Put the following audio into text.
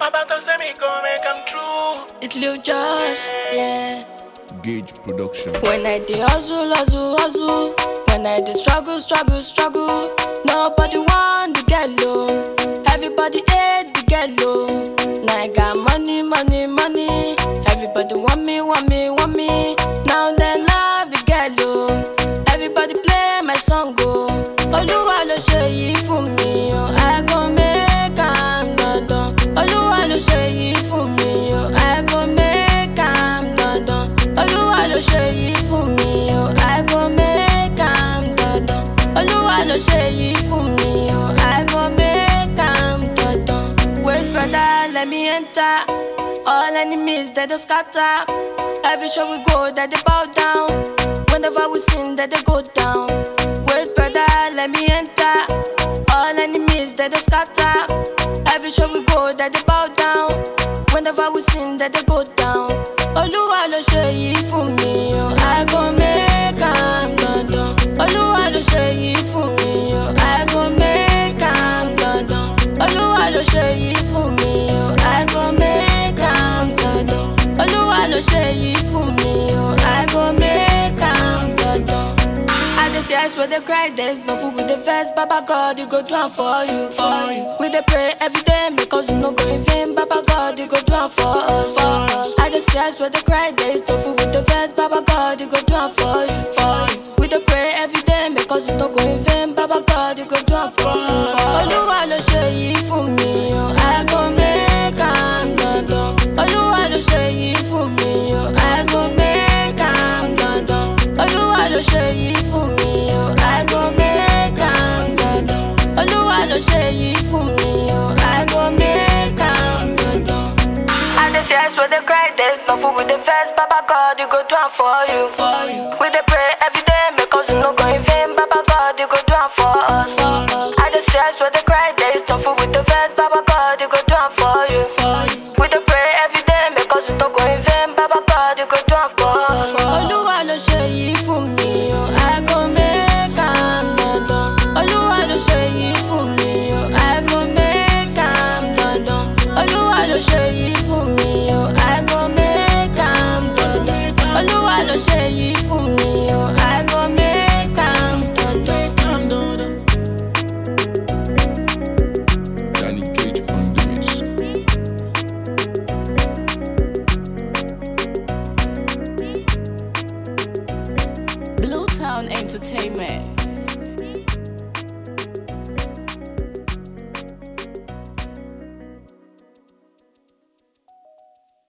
Baba to say me go make come true. It's Lil Josh, yeah. Gauge Production. When I dey hustle, hustle, hustle. When I dey struggle, struggle, struggle. Nobody want to get low. Everybody hate to get low. Now I got money, money, money. Everybody want me, want me, want me. Now they love to get low. Everybody play my song, go. Olúwa ló ṣe yìí fún mi o. I go make am dandan. Olúwa ló ṣe yìí fún mi o. I go make am dandan. Olúwa ló ṣe yìí fún mi o. I go make am dandan. Olúwa ló ṣe yìí fún mi o. I go make am dandan. Wait brother, let me enter. All enemies they don't scatter. Every show we go, that they bow down. Whenever we sing, that they go down. Wait brother, let me enter. All enemies they don't scatter. Every show we go, that they bow down. Whenever we sing, that they go down. Olúwa ló ṣe yìí fún mi o. I go make am dandan. Olúwa ló ṣe yìí fún mi o. I go make am dandan. Olúwa ló ṣe yìí fún mi o. I go make am dandan. Olúwa ló ṣe yìí fún mi o. I go make am dandan. I dey see eyes where they cry, there's no food with the first. Baba God, you go do am for you, for you. We dey pray every day because you no go in vain. Baba God, you go do am for us, for us. I dey see eyes where they cry, there's no food with the first. Baba God, you go do am for you, for you. We dey pray every day because you no go in vain. Baba God, you go do am for us. Olúwa ló ṣe yìí fún mi o, I go make am dandan. Olúwa ló ṣe yìí fún mi o, I go make am dandan. Olúwa ló ṣe yìí fún mi o, I go make am dandan. Olúwa ló ṣe yìí fún mi o, I go make am dandan. I dey tears where they cry, there's no food with the first. Baba God, you go do am for you, for you. We dey pray every day